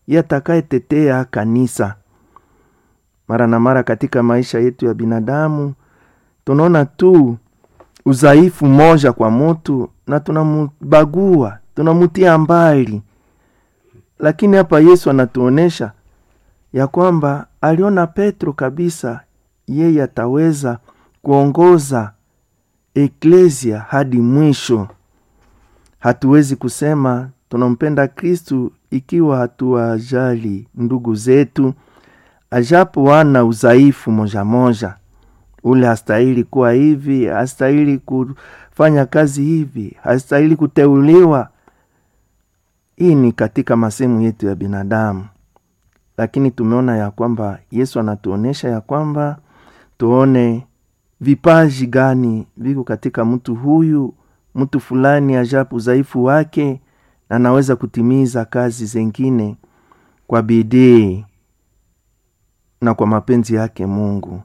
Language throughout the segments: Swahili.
yatakayetetea kanisa. Mara na mara katika maisha yetu ya binadamu tunaona tu udhaifu moja kwa mutu na tunamubagua, tunamutia mbali, lakini hapa Yesu anatuonesha ya kwamba aliona Petro kabisa, yeye ataweza kuongoza eklesia hadi mwisho. Hatuwezi kusema tunampenda Kristu ikiwa hatuwajali ndugu zetu, ajapo wana udhaifu moja moja. Ule hastahili kuwa hivi, hastahili kufanya kazi hivi, hastahili kuteuliwa. Hii ni katika masehemu yetu ya binadamu, lakini tumeona ya kwamba Yesu anatuonyesha ya kwamba tuone vipaji gani viko katika mtu huyu, mtu fulani, ajapo udhaifu wake na anaweza kutimiza kazi zengine kwa bidii na kwa mapenzi yake Mungu.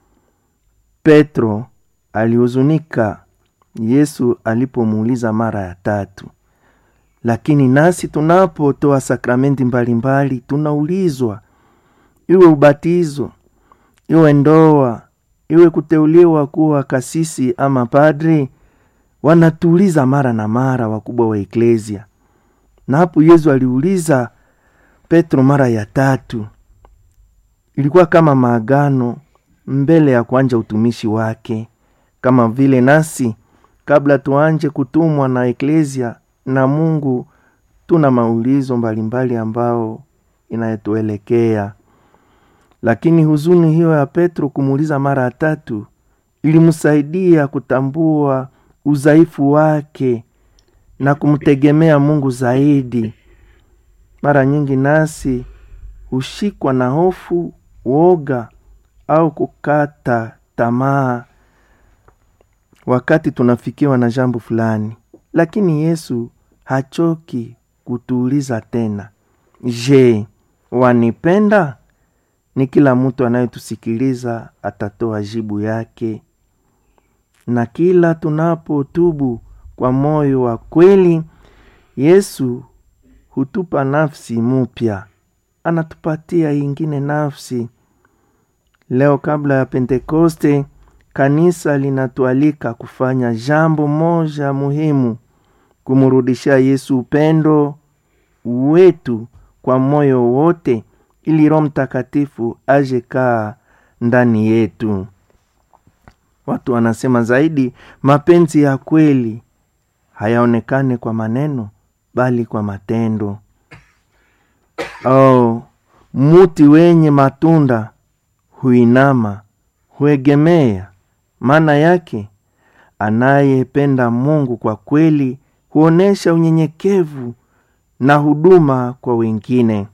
Petro alihuzunika Yesu alipomuuliza mara ya tatu, lakini nasi tunapotoa sakramenti mbalimbali tunaulizwa, iwe ubatizo, iwe ndoa, iwe kuteuliwa kuwa kasisi ama padri, wanatuuliza mara na mara wakubwa wa eklesia. Na hapo Yesu aliuliza Petro mara ya tatu, ilikuwa kama maagano mbele ya kuanja utumishi wake, kama vile nasi kabla tuanje kutumwa na eklesia na Mungu tuna maulizo mbalimbali ambao inayetuelekea. Lakini huzuni hiyo ya Petro kumuuliza mara ya tatu ilimsaidia kutambua udhaifu wake na kumtegemea Mungu zaidi. Mara nyingi nasi hushikwa na hofu, woga au kukata tamaa wakati tunafikiwa na jambo fulani, lakini Yesu hachoki kutuuliza tena, je, wanipenda? Ni kila mtu anayetusikiliza atatoa jibu yake, na kila tunapotubu kwa moyo wa kweli, Yesu hutupa nafsi mupya, anatupatia ingine nafsi. Leo kabla ya Pentekoste, kanisa linatualika kufanya jambo moja muhimu, kumrudishia Yesu upendo wetu kwa moyo wote, ili Roho Mtakatifu aje kaa ndani yetu. Watu wanasema zaidi, mapenzi ya kweli hayaonekane kwa maneno, bali kwa matendo. Oh, muti wenye matunda huinama, huegemea. Maana yake anayependa Mungu kwa kweli huonesha unyenyekevu na huduma kwa wengine.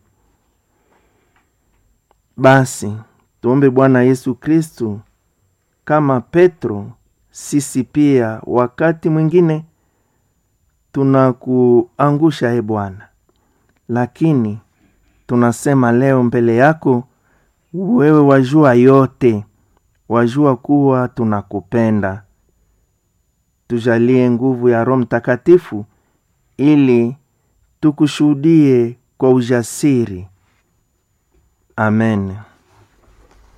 Basi tuombe Bwana Yesu Kristu kama Petro, sisi pia wakati mwingine tunakuangusha, e Bwana, lakini tunasema leo mbele yako wewe wajua yote, wajua kuwa tunakupenda. Tujalie nguvu ya Roho Mtakatifu ili tukushuhudie kwa ujasiri. Amen.